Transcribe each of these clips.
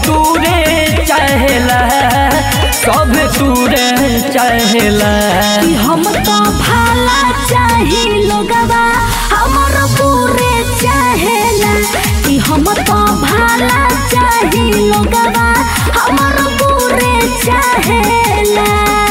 तूरे चाहेला सब तूरे चाहेला कि हम तो भाला चाही लोगवा हमर पूरे चाहेला कि हम तो भाला चाही लोगवा हमर पूरे चाहेला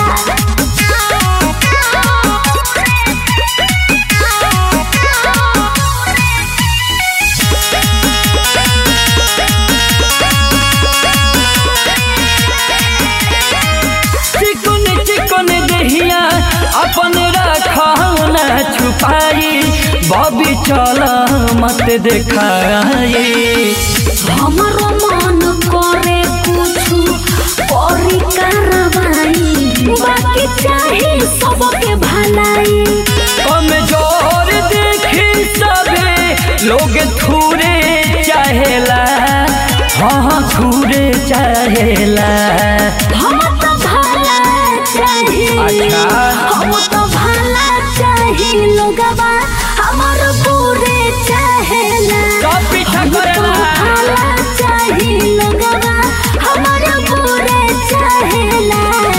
चिकन चिकन दहिया अपन रखना छुपाई बबी चल मत देखाई हमरो मन करे कुछु करी कार्रवाई बाकी चाही सबके भलाई कमजोर देखी सबे लोग थूरे चाहेला हाँ थूरे चाहेला हम तो भाला चाही अच्छा। हम तो भाला चाही लोगवा हमर पूरे चाहेला सब पीछा हम तो करेला। भाला चाही लोगवा हमर पूरे चाहेला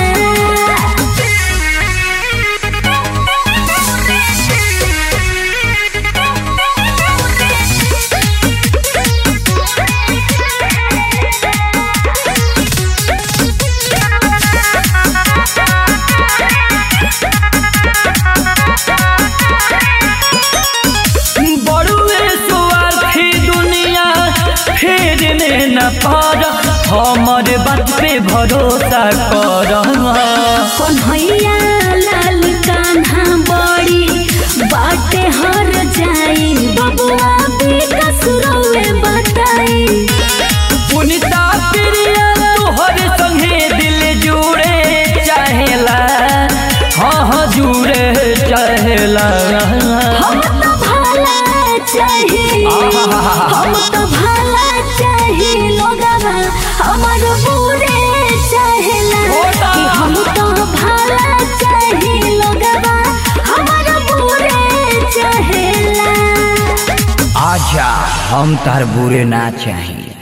बड़ुए स्वार्थी दुनिया फेरने न पार हमर बात पे भरोसा कर कन्हैया लाल कान्हा बड़ी बाटे हर जाई बबुआ विकास रउए बताई पुनिता प्रिया तोहर संगे दिल जुड़े चाहेला हाँ हाँ जुड़े चाहेला हम तो भाला चाही हम तो भाला चाही लोगवा हमर पूरे चाहेला होता। कि हम तो भाला चाही लोगवा हमर पूरे चाहेला आजा हम तार बुरे ना चाहिए